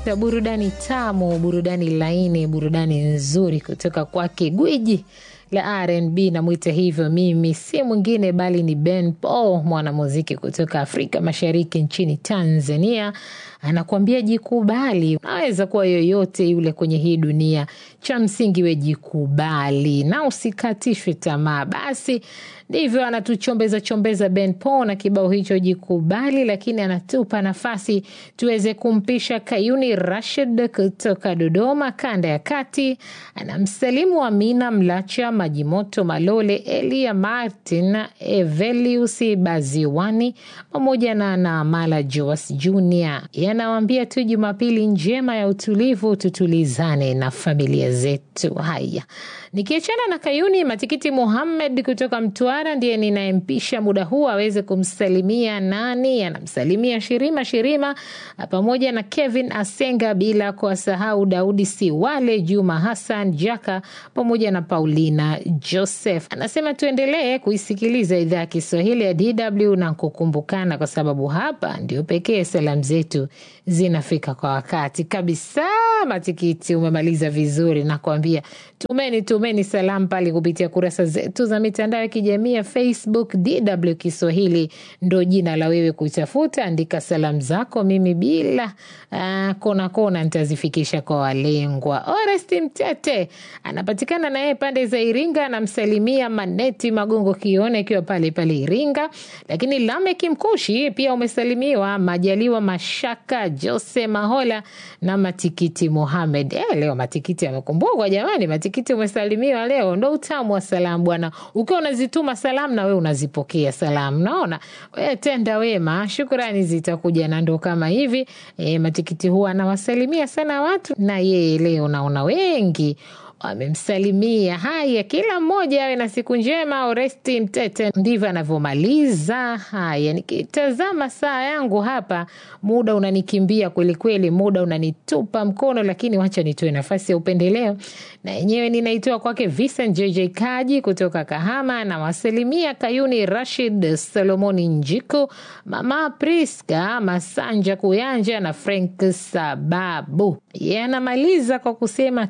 na burudani tamu, burudani laini, burudani nzuri kutoka kwake gwiji la RnB namwita hivyo mimi, si mwingine bali ni Ben Paul, mwanamuziki kutoka Afrika Mashariki nchini Tanzania. Anakuambia jikubali, naweza kuwa yoyote yule kwenye hii dunia, cha msingi we jikubali na usikatishwe tamaa. Basi ndivyo anatuchombeza chombeza Ben Paul na kibao hicho jikubali, lakini anatupa nafasi tuweze kumpisha Kayuni Rashid kutoka Dodoma, kanda ya kati. Anamsalimu Amina Mlacha, Majimoto Malole, Elia Martin, Evelius Baziwani pamoja na Naamala Joas Junior. Yanawambia tu Jumapili njema ya utulivu, tutulizane na familia zetu. Haya, nikiachana na Kayuni, Matikiti Muhammed kutoka Mtwara ndiye ninayempisha muda huu aweze kumsalimia nani. Anamsalimia Shirima Shirima pamoja na Kevin Asenga, bila kuwasahau Daudi Siwale, Juma Hassan Jaka pamoja na Paulina Joseph. Anasema tuendelee kuisikiliza idhaa ya Kiswahili ya DW na kukumbukana, kwa sababu hapa ndio pekee salamu zetu zinafika kwa wakati kabisa. Matikiti, umemaliza vizuri, nakwambia. Tumeni tumeni salamu pale kupitia kurasa zetu za mitandao ya kijamii ya Facebook. DW Kiswahili ndo jina la wewe kutafuta, andika salamu zako, mimi bila uh, kona kona nitazifikisha kwa walengwa. Oresti Mtete anapatikana na yeye pande za Iringa, anamsalimia Maneti Magongo Kione akiwa pale pale Iringa, lakini Lameki Mkushi pia umesalimiwa, Majaliwa Mashaka, Jose Mahola na Matikiti Mohamed. Eh, leo Matikiti amekumbukwa jamani, Matikiti umesalimiwa leo, ndo utamu wa salamu bwana. Ukiwa unazituma salamu na wewe unazipokea salamu, naona we tenda wema, shukrani zitakuja, na ndo kama hivi e, Matikiti huwa anawasalimia sana watu, na yeye leo naona wengi wamemsalimia. Haya, kila mmoja awe na siku njema. Oresti Mtete ndivyo anavyomaliza. Haya, nikitazama saa yangu hapa, muda unanikimbia kwelikweli, muda unanitupa mkono, lakini wacha nitoe nafasi ya upendeleo na yenyewe ninaitoa kwake Vincent JJ Kaji kutoka Kahama. Anawasalimia Kayuni Rashid, Solomoni Njiku, Mama Priska Masanja Kuyanja na Frank Sababu. Yanamaliza kwa kusema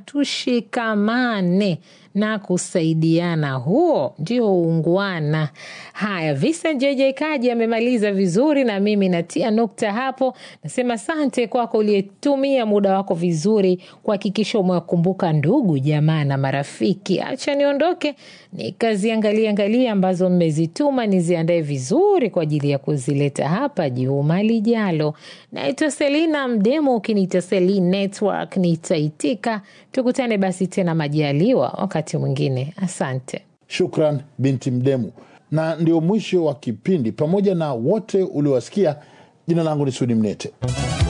tushikamane na kusaidiana, huo ndio uungwana. Haya, Vincent JJ Kaji amemaliza vizuri, na mimi natia nukta hapo. Nasema asante kwako uliyetumia muda wako vizuri kuhakikisha umewakumbuka ndugu jamaa na marafiki. Acha niondoke nikaziangalia angalia ambazo mmezituma, niziandae vizuri kwa ajili ya kuzileta hapa juma lijalo. Naitwa Selina Mdemo, ukiniita Selin Network nitaitika. Tukutane basi tena majaliwa wakati mwingine. Asante. Shukran binti Mdemu, na ndio mwisho wa kipindi pamoja na wote uliowasikia. Jina langu ni Sudi Mnete.